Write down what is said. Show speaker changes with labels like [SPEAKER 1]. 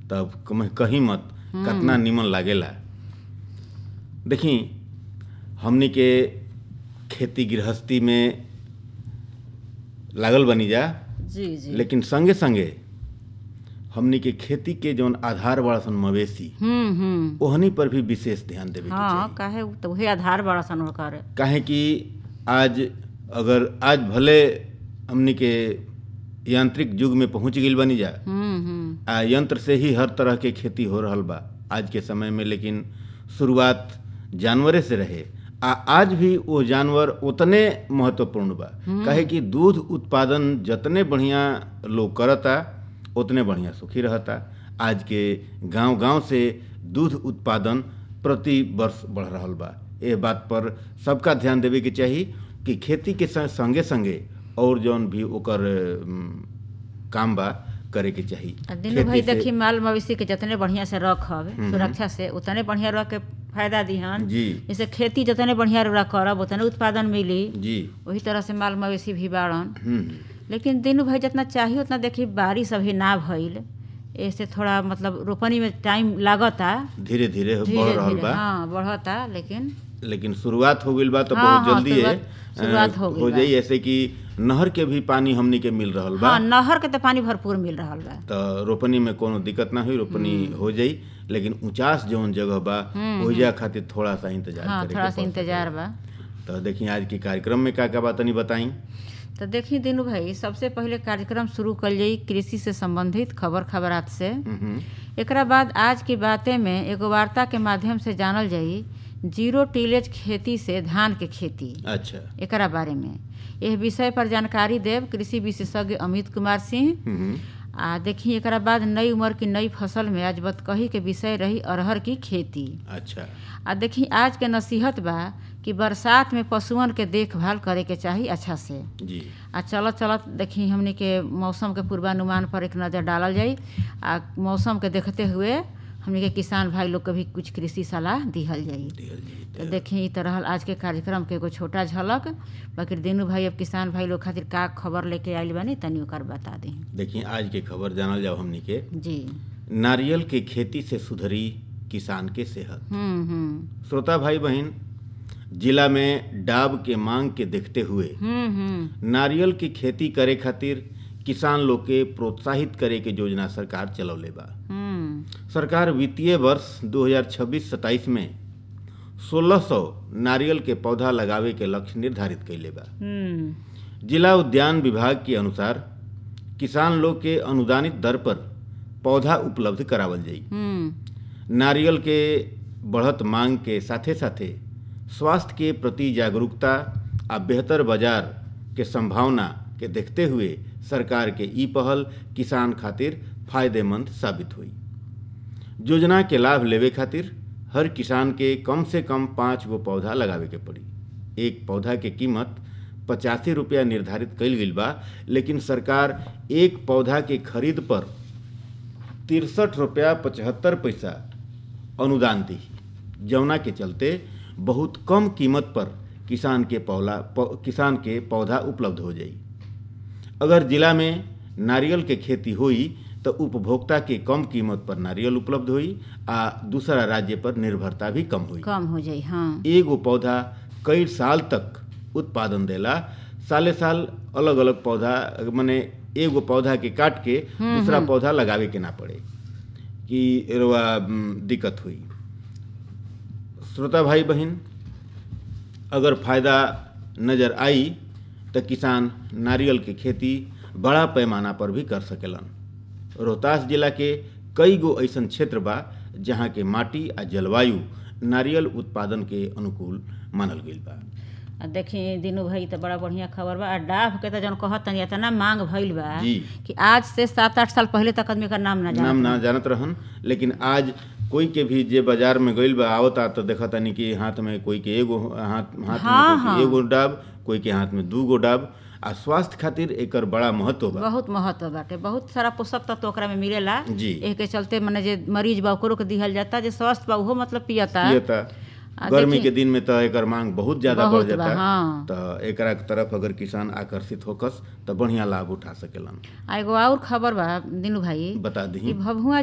[SPEAKER 1] तब कम- कहीं मत कितना निमन लागेला देखी हमनी के खेती गृहस्थी में लागल बनी जा
[SPEAKER 2] जी जी
[SPEAKER 1] लेकिन संगे संगे हमनी के खेती के जौन आधार बड़ा सन मवेशी
[SPEAKER 2] हम्म हम्म
[SPEAKER 1] ओहनी पर भी विशेष ध्यान देवे के
[SPEAKER 2] हाँ
[SPEAKER 1] चाहिए
[SPEAKER 2] काहे उ तो वही आधार बड़ा सन ओकर
[SPEAKER 1] काहे कि आज अगर आज भले हमनी के यांत्रिक युग में पहुंच गइल बनी जा
[SPEAKER 2] हम्म हम्म
[SPEAKER 1] आ यंत्र से ही हर तरह के खेती हो रहल बा आज के समय में लेकिन शुरुआत जानवरे से रहे आ आज भी वो जानवर उतने महत्वपूर्ण बा काहे कि दूध उत्पादन जतने बढ़िया लोग करता उतने बढ़िया सुखी रहता आज के गांव गांव से दूध उत्पादन प्रति वर्ष बढ़ रहल बा ये बात पर सबका ध्यान देवे के चाही कि खेती के संग- संगे संगे और जौन भी ओकर अम, काम बा करे के चाही
[SPEAKER 2] आ दिनू
[SPEAKER 1] खेती
[SPEAKER 2] भाई
[SPEAKER 1] से-
[SPEAKER 2] देखी माल मवेशी के जितने बढ़िया से रखब सुरक्षा से उतने बढ़िया रख के फायदा दिहन
[SPEAKER 1] जी
[SPEAKER 2] जैसे खेती जितने बढ़िया रौरा करब उतने उत्पादन मिली
[SPEAKER 1] जी
[SPEAKER 2] वही तरह से माल मवेशी भी बाड़न
[SPEAKER 1] हम्म
[SPEAKER 2] लेकिन दिनू भाई जितना चाहिए उतना देखी बारिश अभी ना भइल ऐसे थोड़ा मतलब रोपनी में टाइम लागता
[SPEAKER 1] धीरे धीरे बढ़
[SPEAKER 2] धीरे
[SPEAKER 1] रहल
[SPEAKER 2] धीरे
[SPEAKER 1] बा
[SPEAKER 2] हाँ बढ़ता लेकिन
[SPEAKER 1] लेकिन शुरुआत हो गइल बा तो
[SPEAKER 2] हाँ,
[SPEAKER 1] बहुत
[SPEAKER 2] हाँ,
[SPEAKER 1] जल्दी है
[SPEAKER 2] शुरुआत- शुरुआत हो गइल
[SPEAKER 1] हो
[SPEAKER 2] बा।
[SPEAKER 1] जाई ऐसे कि नहर के भी पानी हमनी के मिल रहल बा
[SPEAKER 2] हाँ नहर के तो पानी भरपूर मिल रहा बा
[SPEAKER 1] तो रोपनी में कोनो दिक्कत ना हुई रोपनी हो जाई लेकिन ऊंचास जौन जगह बा ओहिजा खातिर थोड़ा सा इंतजार
[SPEAKER 2] हाँ
[SPEAKER 1] करे
[SPEAKER 2] थोड़ा
[SPEAKER 1] के
[SPEAKER 2] सा
[SPEAKER 1] पड़
[SPEAKER 2] इंतजार
[SPEAKER 1] सकेला।
[SPEAKER 2] बा
[SPEAKER 1] तो देखिए आज के कार्यक्रम में का का बात तनी बताई
[SPEAKER 2] तो देखी दिनू भाई सबसे पहले कार्यक्रम शुरू कल जाई कृषि से संबंधित खबर खबरात से एकरा बाद आज की बातें में एगो वार्ता के माध्यम से जानल जाई जीरो टीलेज खेती से धान के खेती
[SPEAKER 1] अच्छा
[SPEAKER 2] एकरा बारे में यह विषय पर जानकारी देव कृषि विशेषज्ञ अमित कुमार सिंह
[SPEAKER 1] हम्म,
[SPEAKER 2] आ देखी एकरा बाद नई उम्र की नई फसल में आज बतकही के विषय रही अरहर की खेती
[SPEAKER 1] अच्छा
[SPEAKER 2] आ देखी आज के नसीहत बा कि बरसात में पशुअन के देखभाल करे के चाही अच्छा से
[SPEAKER 1] जी
[SPEAKER 2] आ चलत चलत देखी हमनी के मौसम के पूर्वानुमान पर एक नज़र डालल जाई आ मौसम के देखते हुए हमनी के किसान भाई लोग के भी कुछ कृषि सलाह दिहल जाई
[SPEAKER 1] दिहल जी
[SPEAKER 2] तो देखी ई तरह आज के कार्यक्रम के एगो छोटा झलक बाकी दिनू भाई अब किसान भाई लोग खातिर का खबर लेके आइल बानी तनी ओकर बता दी
[SPEAKER 1] देखिए आज के खबर जानल जाओ हमनी के
[SPEAKER 2] जी
[SPEAKER 1] नारियल के खेती से सुधरी किसान के सेहत
[SPEAKER 2] हम्म हम्म
[SPEAKER 1] श्रोता भाई बहन जिला में डाब के मांग के देखते हुए
[SPEAKER 2] हम्म हम्म
[SPEAKER 1] नारियल की खेती करे खातिर किसान लोग के प्रोत्साहित करे के योजना सरकार चलौले बा
[SPEAKER 2] हम्म
[SPEAKER 1] सरकार वित्तीय वर्ष 2026-27 में 1600 नारियल के पौधा लगावे के लक्ष्य निर्धारित कैले बा
[SPEAKER 2] हम्म
[SPEAKER 1] जिला उद्यान विभाग के अनुसार किसान लोग के अनुदानित दर पर पौधा उपलब्ध करावल जाई
[SPEAKER 2] हम्म
[SPEAKER 1] नारियल के बढ़त मांग के साथे साथे स्वास्थ्य के प्रति जागरूकता आ बेहतर बाजार के संभावना के देखते हुए सरकार के ई पहल किसान खातिर फायदेमंद साबित हुई योजना के लाभ लेवे खातिर हर किसान के कम से कम पाँच गो पौधा लगावे के पड़ी एक पौधा के कीमत पचासी रुपया निर्धारित कईल गईल बा लेकिन सरकार एक पौधा के खरीद पर तिरसठ रुपया पचहत्तर पैसा अनुदान दी जौना के चलते बहुत कम कीमत पर किसान के पौला पौ, किसान के पौधा उपलब्ध हो जाई अगर जिला में नारियल के खेती होई तो उपभोक्ता के कम कीमत पर नारियल उपलब्ध होई आ दूसरा राज्य पर निर्भरता भी कम होई
[SPEAKER 2] कम हो जाई हाँ
[SPEAKER 1] एगो पौधा कई साल तक उत्पादन देला साले साल अलग अलग पौधा माने एगो पौधा के काट के दूसरा पौधा लगावे के ना पड़े कि एरवा म, दिक्कत हुई श्रोता भाई बहन अगर फायदा नज़र आई तो किसान नारियल के खेती बड़ा पैमाना पर भी कर सकेलन रोहतास जिला के कई गो ऐसन क्षेत्र बा जहाँ के माटी आ जलवायु नारियल उत्पादन के अनुकूल मानल गईल बा
[SPEAKER 2] आ देखी दिनू भाई तो बड़ा बढ़िया खबर बा आ डाभ के तो जौन कहत तनी इतना मांग भइल बा
[SPEAKER 1] जी।
[SPEAKER 2] कि आज से सात आठ साल पहले तक आदमी का नाम ना
[SPEAKER 1] नाम
[SPEAKER 2] जाना
[SPEAKER 1] ना जानत रहन लेकिन आज कोई के भी जे बाजार में गईल बा आवता तो देखा तानी कि हाथ में कोई के एगो हाथ हाथ
[SPEAKER 2] हाँ,
[SPEAKER 1] में कोई
[SPEAKER 2] हाँ।
[SPEAKER 1] के एगो डाब कोई के हाथ में दू गो डाब आ स्वास्थ्य खातिर एकर बड़ा महत्व बा
[SPEAKER 2] बहुत महत्व बाटे बहुत सारा पोषक तत्व ओकरा में मिलेला
[SPEAKER 1] जी।
[SPEAKER 2] एह के चलते मने जे मरीज बा ओकरो के दिहल जाता जे स्वस्थ बा उहो मतलब पियता
[SPEAKER 1] पियता
[SPEAKER 2] आ
[SPEAKER 1] गर्मी
[SPEAKER 2] देखिए-
[SPEAKER 1] के दिन में तो एकर मांग बहुत ज्यादा बढ़
[SPEAKER 2] बहुत बा,
[SPEAKER 1] जाता
[SPEAKER 2] हाँ।
[SPEAKER 1] तो एकरा के तरफ अगर किसान आकर्षित होकस तो बढ़िया लाभ उठा सकेलन
[SPEAKER 2] आ एगो और खबर बा दिनू भाई
[SPEAKER 1] बता दी
[SPEAKER 2] कि भभुआ